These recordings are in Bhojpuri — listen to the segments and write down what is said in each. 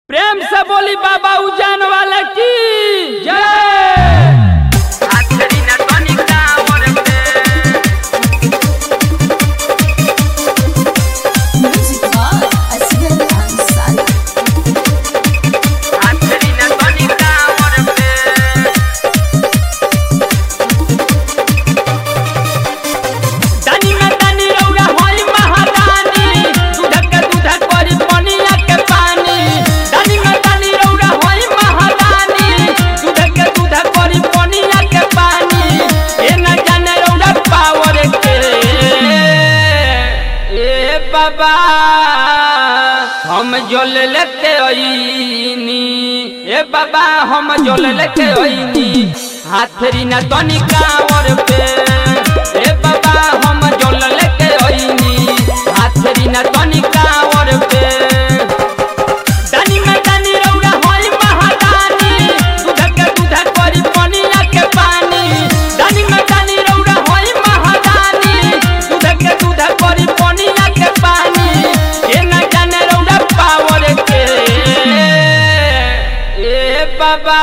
प्रेम से बोली बाबा उजान वाले की जय आखरी ना तनिका और पे Music by Asghar Ansari. आखरी ना तनिका और पे दानी में दानी रौरा होई महादानी दूधक के दूधक करी पनिया के पानी दानी में दानी रौरा होई महादानी दूधक के दूधक करी पनिया के पानी ए न जाने रौरा पावर के ए बाबा हम जोल लेते ओइनी ए बाबा हम जोल लेते ओइनी हाथरी ना तनिका और पे ए बाबा हम जोल लेते ओइनी हाथरी ना तनिका और पे दानी में दानी रौरा होई महादानी दूधक के दूधक करी पनिया के पानी दानी में दानी रौरा होई महादानी दूधक के दूधक करी पनिया के पानी के न जाने रौरा पावर के ए बाबा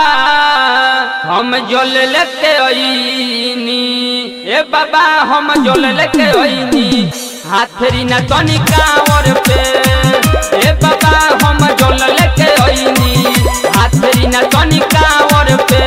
हम जोल लेते ओइनी ए बाबा हम जोल लेते ओइनी हाथरी ना तनिका और पे ए बाबा हम जोल लेते ओइनी हाथरी ना तनिका और पे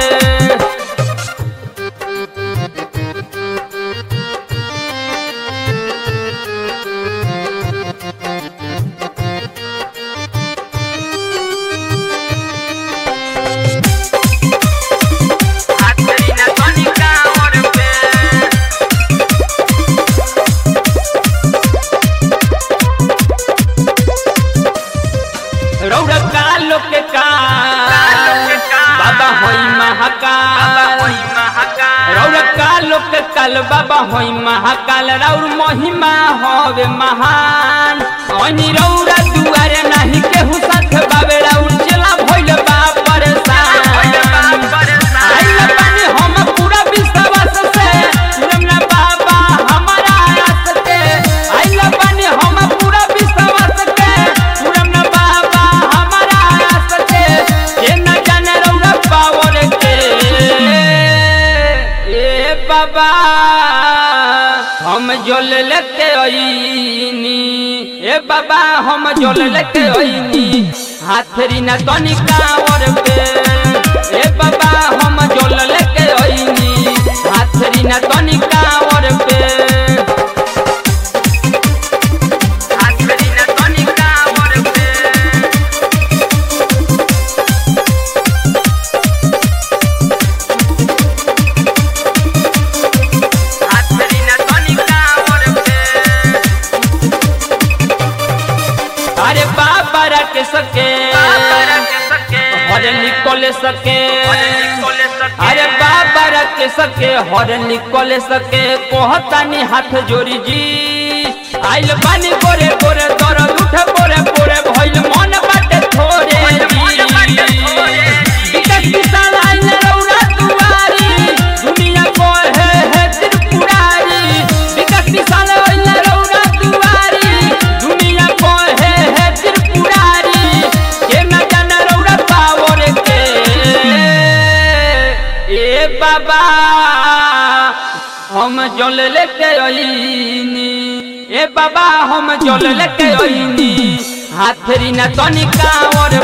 आखरी ना तनिका और पे रौरा कालो के काल बाबा होई महाकाल रौरा कालो के काल बाबा होई महाकाल रौर महिमा होवे महान ओनी रौरा दुआरे नाही केहू साथ बाबे रौर चला भइल बा परेशान आइल बानी हम पूरा विश्वास से तुरम ना बाबा हमारा आस के आइल बानी हम पूरा विश्वास के तुरम ना बाबा हमारा आस के के न जाने रौरा पावर के ए बाबा हम जोल लेते ओइनी ए बाबा हम जोल लेते ओइनी हाथरी ना तनिका और पे ए बाबा हम जोल लेते ओइनी हाथरी ना तनिका और पे आखरी ना तनिका और पे आखरी ना तनिका और पे अरे बाबा रख सके बाबा के सके हर निकल सके निकोले सके अरे बाबा रख सके हर निकल सके कहतानी हाथ जोड़ी जी आइल बानी गोरे गोरे दर्द उठे पोरे पोरे भइल मन बाटे थोरे जी विकट विशाल आइल रौरा दुआरी दुनिया को है है त्रिपुरारी विकट विशाल आइल रौरा दुआरी दुनिया को है है त्रिपुरारी के न जाने रौरा पावर के ए बाबा हम जल लेके अइनी ए बाबा हम जल लेके अइनी हाथरी ना तनिका और